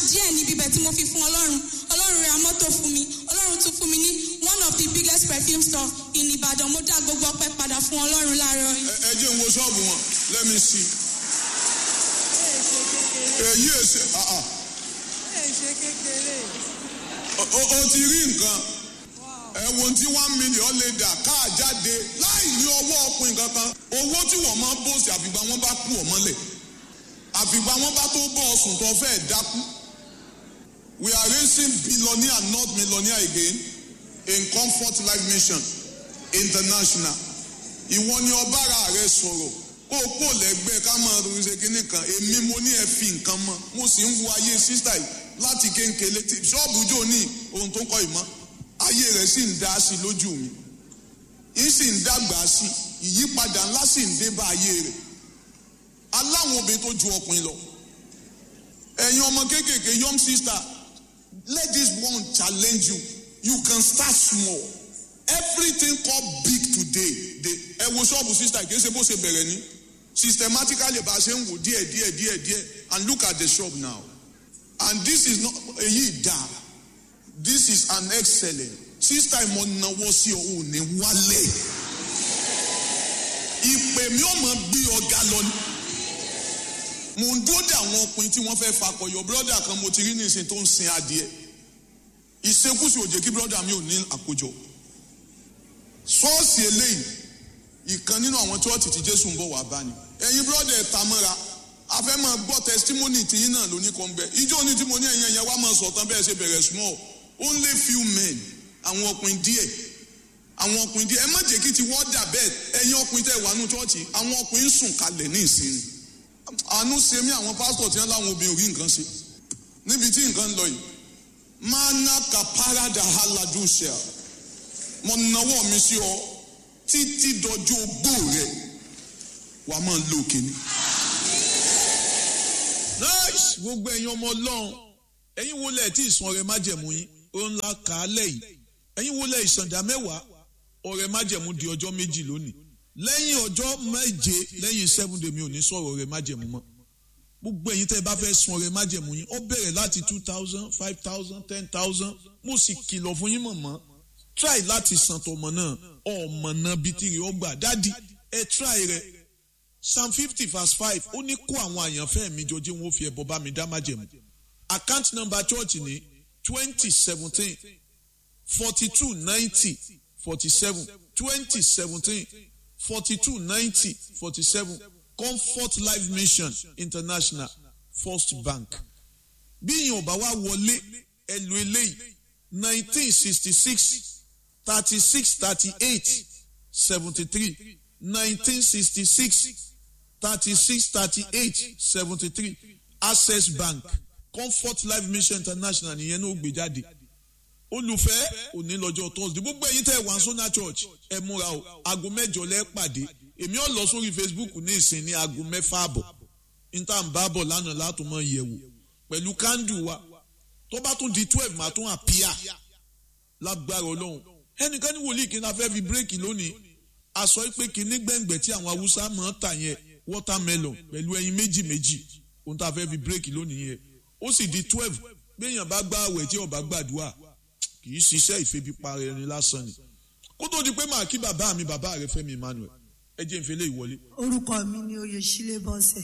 díẹ̀ níbi ibẹ̀ tí mo fi fún ọlọ́run ọlọ́run ra mọ́tò fún mi ọlọ́run tún fún mi ní one of the biggest perfume store in Ìbàdàn mo dá gbogbo ọpẹ́ padà fún ọlọ́run láàárọ̀ yìí. ẹ ẹ jẹ́ n wo ṣọ́ọ̀bù wọn let me see. èyí èsè ah ah ṣe kékeré. o- o o ti rí nǹkan ẹ wo tí one million lè dà káà jáde láì ní ọwọ́ ọkùnrin kankan owó tí wọ́n máa ń bòsì àfìgbà wọn bá kú ọmọlẹ̀ àfìgbà wọn bá tó bọ́ ọsùn tó fẹ́ dákú we are raising billionaire not millionaire again in comfort life mission international ìwọ ni ọbára rẹ sọ̀rọ̀ kó o kó lẹ́gbẹ́ ká máa ronú ṣe kínní kan èmi mo ní ẹ fi nǹkan mọ́ mo sì ń wo ayé sísá yìí láti kéńkéle tí ṣọ́ọ̀bù jò ní ohun tó ń kọ́ ìmọ̀ ayé rẹ̀ sì ń dá sí lójú mi yìí sì ń dàgbà sí ìyípadà ńlá sì ń dé bá ayé rẹ̀ aláwọn obìnrin tó ju ọkùnrin lọ ẹ̀yin ọmọ kéékèèké young sister let this one challenge you you can start small everything called big today dey ẹ wo ṣọ́ọ̀bù sister kì í ṣe bó ṣe bẹ̀rẹ̀ ní systematically bá a ṣe ń wò díẹ̀ díẹ̀ díẹ̀ díẹ̀ and look at the shop now and this is not èyí dá this is an excellent sister ìmọ̀ náwó sí ọ ò ní wálé ìpè mi ò mọ̀ bí ọ̀gá lọ ni mo ń dúró de àwọn ọkùnrin tí wọ́n fẹ́ fakọyọ brọ́dà kan mo ti rí nísìn tó ń sin adìẹ ìṣekúṣe òjè kí brọ́dà mi ò ní àkójọ ṣọ́ọ̀ṣì eléyìí ìkan nínú àwọn chọ́ọ̀tì tí jésù ń bọ̀ wá bá ni ẹ̀yin brọ́dà ẹ̀ ta mọ́ra a fẹ́ máa gbọ́ testimony tìyín náà lóní kan bẹ́ẹ̀ ìjọ ní tí mo ní ẹ̀yin ẹ̀yẹ wá máa sọ̀tàn bẹ́ẹ̀ ṣe bẹ̀rẹ̀ small only few men àwọn ọkùnrin díẹ̀ àwọn ọkùnrin díẹ̀ ẹ má jẹ́ kí ti wọ́n dà bẹ́ẹ̀ ẹ̀yin ọkùnrin tẹ̀ wà nù chọ́ọ̀chì àwọn ọkùnrin sùn kalẹ̀ ní ìsinmi àánú ṣe mí àwọn pásítọ̀ tí wọ́n láwọn obìnrin ò rí nǹkan ṣe níbi tí nǹkan ń lọ yìí mana kaparada haladusha mo nawọ́ mi sí ọ títí dọjọ́ ogbó rẹ wàá máa lo kíní. nice gbogbo ẹ̀yin ọmọ ọlọ́run ẹ̀yin wo lẹ̀ tí ìsan ọrẹ májẹ̀mú yín ó ń la kà á lẹ̀ yìí ẹ̀yin wo lẹ̀ ìsàndà mẹ́wàá ọrẹ májẹ̀mú di ọjọ́ méjì lónìí lẹ́yìn ọjọ́ méje lẹ́yìn seven day mi ò ní sọ̀rọ̀ ọrẹ májẹ̀mú mọ́ gbogbo ẹ̀yin tẹ́ ẹ bá fẹ́ sun ọrẹ májẹ̀mú yín ó bẹ̀rẹ̀ láti two thousand five thousand ten thousand mo sì kìlọ̀ fún yín mọ̀mọ́ try láti san tọmọ náà ọmọ náà bíi tìrì ọgbà dádì ẹ try rẹ psalm fifty verse five ó ní kó àwọn àyànfẹ́ mi jọ jí wọn ó fi ẹbọ bá mi dá májẹ̀mú account number church ní twenty seventeen forty two ninety forty seven twenty seventeen forty two ninety forty seven comfort life mission international first bank bí ìyẹn ọba wa wọlé ẹ lo eléyìí nineteen sixty six thirty six thirty eight seventy three nineteen sixty six thirty six thirty eight seventy three access bank comfort life mission international nìyẹn náà gbé jáde olùfẹ́ òní lọ́jọ́ thursday gbogbo ẹ̀yin tẹ́ ẹ̀ wá sọ́nà church ẹ múra o aago mẹ́jọ lẹ́ pàdé èmi ò lọ sórí facebook ní ìsìn ní aago mẹ́fà àbọ̀ níta ń bá bọ̀ lánàá látò mọ́ ìyẹ̀wò pẹ̀lú kándù wa tó bá tún di twelve màá tún àpíà lágbára ọlọ́run ẹnìkan ní wòlíì kí n fẹ́ fi bírèkì lónìí aṣọ pé kí ní gbẹ̀ngbẹ̀ tí àwọn haúsá máa ń tà yẹn watermelon pẹ̀lú ẹyin méjì méjì ohun tá a fẹ́ fi bírèkì lónìí yẹn ó sì di twelve gbẹ̀yàn bá gbá àwẹ̀ tí ọba gbàdúrà kì í ṣiṣẹ́ ìfebipara ẹni lásán ni kó tó di pé màá kí bàbá mi bàbá rẹ Fẹ́mi Emmanuel ẹ jẹ́ ìfẹ́lẹ́ ìwọlé. orúkọ mi ni oyèsílẹ̀ bọ́sẹ̀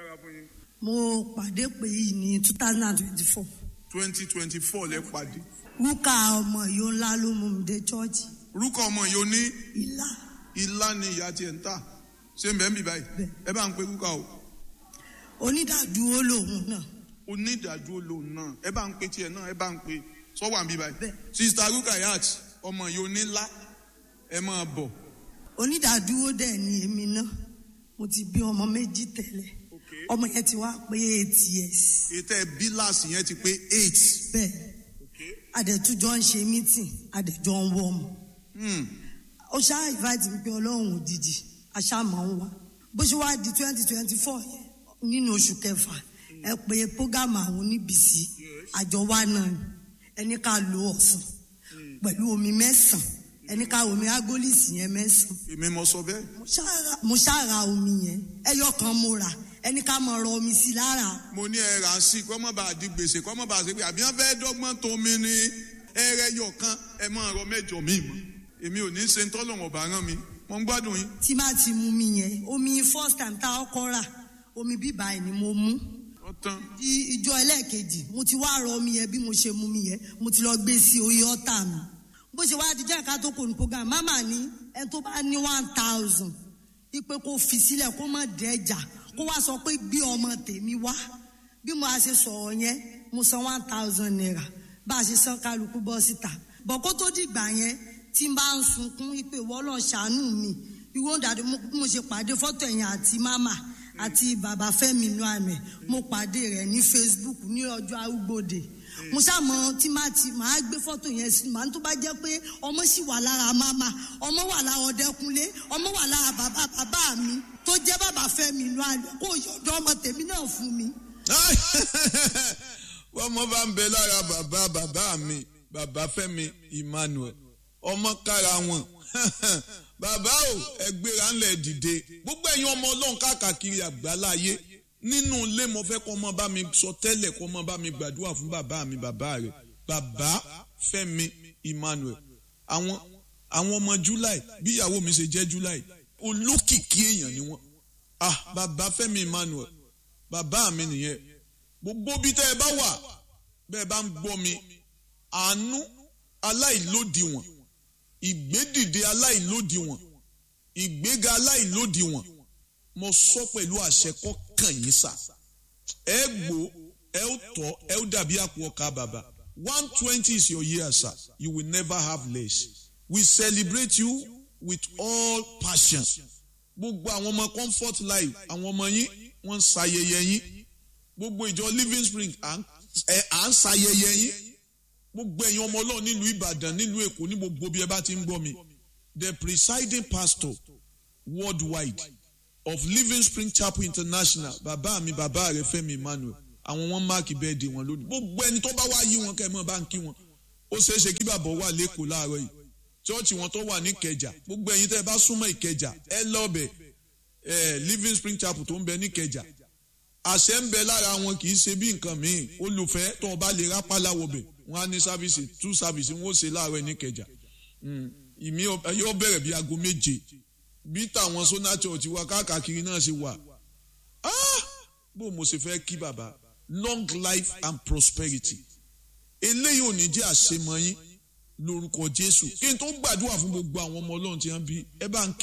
mo pàdé pé yìí ní two thousand and twenty four twenty twenty four lẹ pàdé rúkà ọmọ yóò ńlá ló mú mi dé chọ́ọ̀chì orúkọ ọmọ yìí ó ní ìlà ilá ni ìyá tiẹ̀ ń tà ṣé ń bẹ́ẹ̀ ń bì báyìí Bẹ́ẹ̀. ẹ bá ń pe kúkà o onídàádúró lòun náà onídàájú lòun náà ẹ bá ń pe tiẹ̀ náà ẹ bá ń pe sọ́wọ́ àbí báyìí Bẹ́ẹ̀. sista rukayat ọmọ yìí onílá ẹ máa bọ̀ onídàádúró dẹ̀ ni èmi náà mo ti bí ọmọ méjì tẹ́lẹ̀ ọmọ yẹn ti wá pé eight years ètò ẹ bíláàsì yẹn ti pé eight bẹ́ẹ̀ adẹ̀tújọ́ ń ṣe meeting adẹ̀jọ́ ń wọ́ ọmọ Hmm. ó ṣáà invite mi pé ọlọ́run òjijì aṣáàmọ̀ ń wá bó ṣe wá di twenty twenty four nínú oṣù kẹfà ẹ pé programme àwọn oníbìsí àjọ wa náà ni ẹni ká lo ọ̀sán pẹ̀lú omi mẹ́sàn-án ẹni ká omi agolisi yẹn mẹ́sàn-án èmi mo sọ bẹ́ẹ̀ mo ṣáà ra- mo ṣáà ra omi yẹn ẹyọ kan mo rà ẹni ká mọ̀ ọ̀rọ̀ omi sí lára mo ní ẹ rà á sí kọ́ mọ́ bá a di gbèsè kọ́ mọ́ bá a ṣe pé àbí wọ́n fẹ́ dọ́gbọ́n tó mi ní ẹrẹ yọ̀ kan ẹ máa rọ mẹ́jọ mi mọ́ èmi ò ní ṣe ń tọ́lọ̀ ọ̀bà rán mi mo ń gbádùn yín. tí má ti mú mi yẹn omi first time tá a kọ́ rà omi bíbá ẹ̀ ni mo mú ọ̀tán di ìjọ ẹlẹ́ẹ̀kejì mo ti wá rọ omi yẹn bí mo ṣe mú mi yẹn mo ti lọ gbé sí orí ọ̀tá mi bó ṣe wá dijọ́ ẹ̀ka tó kò ní program mama ní ẹni tó bá ní one thousand ipe kó fi sílẹ̀ kó má dẹ́jà kó wá sọ pé gbé ọmọ tèmi wá bí mo a ṣe sọ̀rọ̀ yẹn mo san one thousand naira bá a ṣe san kálukú bọ́ síta bọ̀ kó tó dìgbà yẹn tí n bá ń sunkún ipe wọ́lọ̀ ṣàánú mi ìwọ dàdí mo bí mo ṣe pàdé fọ́tò ẹ̀yìn àti mama àti bàbá Fẹ́mi inú àmì mo pàdé rẹ̀ ní Facebook ní ọjọ́ arúgbòde mo ṣàmọ tí máa ti máa gbé fọ́tò yẹn sí màá tó bá jẹ́ pé ọmọ sì wà lára mama ọmọ wà lára Ọdẹkùnlé ọmọ wà lára bàbá bàbá mi tó jẹ́ bàbá Fẹ́mi inú àmì kó yọ̀dọ̀ ọmọ tèmi náà fún mi. wọ́n mọ bá ń bẹ lára bàbá bàbá mi bàbá Fẹ́mi Emmanuel ọmọ kára wọn bàbá o ẹgbẹ́ra ńlẹ̀ dìde gbogbo ẹ̀yin ọmọ ọlọ́run káàkiri àgbáláyé nínú ilé mo fẹ́ kọ́ ọmọ bá mi sọ tẹ́lẹ̀ kọ́ ọmọ bá mi gbàdúrà fún bàbá mi bàbá rẹ̀ bàbá Fẹ́mi Emmanuel àwọn àwọn ọmọ July bí ìyàwó mi ṣe jẹ́ July olókìkí èèyàn ni wọ́n ah bàbá Fẹ́mi Emmanuel bàbá mi nìyẹn gbogbo bí tẹ́ ẹ bá wà bẹ́ẹ̀ bá ń gbọ́ mi àánú aláìlódiwọ̀n ìgbédìde aláìlódiwọ̀n ìgbéga aláìlódiwọ̀n mo sọ pẹ̀lú àṣẹ kọ́kàn yín sà ẹ gbó ẹ ó tọ́ ẹ ó dàbí àpò ọkà bàbá one twenty is your year sir you will never have less we celebrate you with all passion gbogbo àwọn ọmọ comfort life àwọn ọmọ yín wọ́n ń ṣayẹyẹ yín gbogbo ìjọ living spring à ń ṣayẹyẹ yín gbogbo ẹ̀yin ọmọ ọlọ́run nílùú ìbàdàn nílùú èkó ní gbogbo bí ẹ bá ti ń gbọ́ mi the presiding pastor worldwide of living spring chapel international bàbá mi bàbá rẹ Fẹ́mi Emmanuel àwọn wọn máàkì bẹ́ẹ̀dì wọn lónìí gbogbo ẹni tó bá wá yí wọn kẹ́ ẹ mọ́ bá ń kí wọn ó ṣeé ṣe kí bàbá wà lẹ́kọ̀ọ́ láàárọ̀ yìí chọ́ọ̀chì wọn tó wà ní ìkẹjà gbogbo ẹ̀yin tẹ́ ẹ bá súnmọ́ ìkẹjà ẹ lọ́ọ̀bẹ̀ ẹ living spring chapel tó ń bẹ ní ìkẹjà àṣẹ ń bẹ lára wọn kì í ṣe bí nǹkan míì olùfẹ́ tó o bá lè rápálá wọbẹ̀ wọn á ní sáfìsì tú sáfìsì wọn ó ṣe láàárọ̀ ní ìkẹjà ìmí yóò bẹ̀rẹ̀ bí aago méje bí tàwọn sona church wa káàkiri náà ṣe wà bó mo ṣe fẹ́ kí bàbá long life and prosperity eléyìí ò ní jẹ́ àṣemọ yín lórúkọ Jésù kí n tó gbàdúrà fún gbogbo àwọn ọmọ Ọlọ́run tí wọ́n bí ẹ bá ń kí